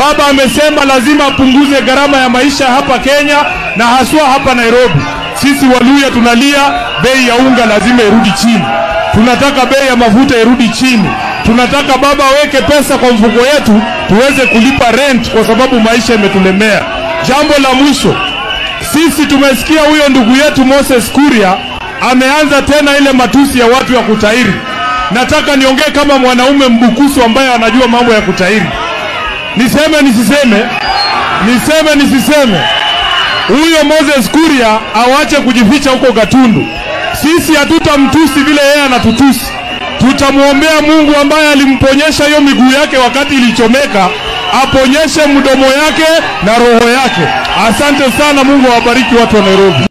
Baba amesema lazima apunguze gharama ya maisha hapa Kenya na haswa hapa Nairobi. Sisi Waluya tunalia bei ya unga lazima irudi chini, tunataka bei ya mafuta irudi chini, tunataka baba aweke pesa kwa mfuko yetu tuweze kulipa rent, kwa sababu maisha imetulemea. Jambo la mwisho, sisi tumesikia huyo ndugu yetu Moses Kuria ameanza tena ile matusi ya watu ya kutairi. Nataka niongee kama mwanaume mbukusu ambaye anajua mambo ya kutairi. Niseme nisiseme? Niseme nisiseme? Huyo Moses Kuria awache kujificha huko Gatundu. Sisi hatutamtusi vile yeye anatutusi, tutamwombea Mungu ambaye alimponyesha hiyo miguu yake wakati ilichomeka, aponyeshe mdomo yake na roho yake. Asante sana, Mungu awabariki watu wa Nairobi.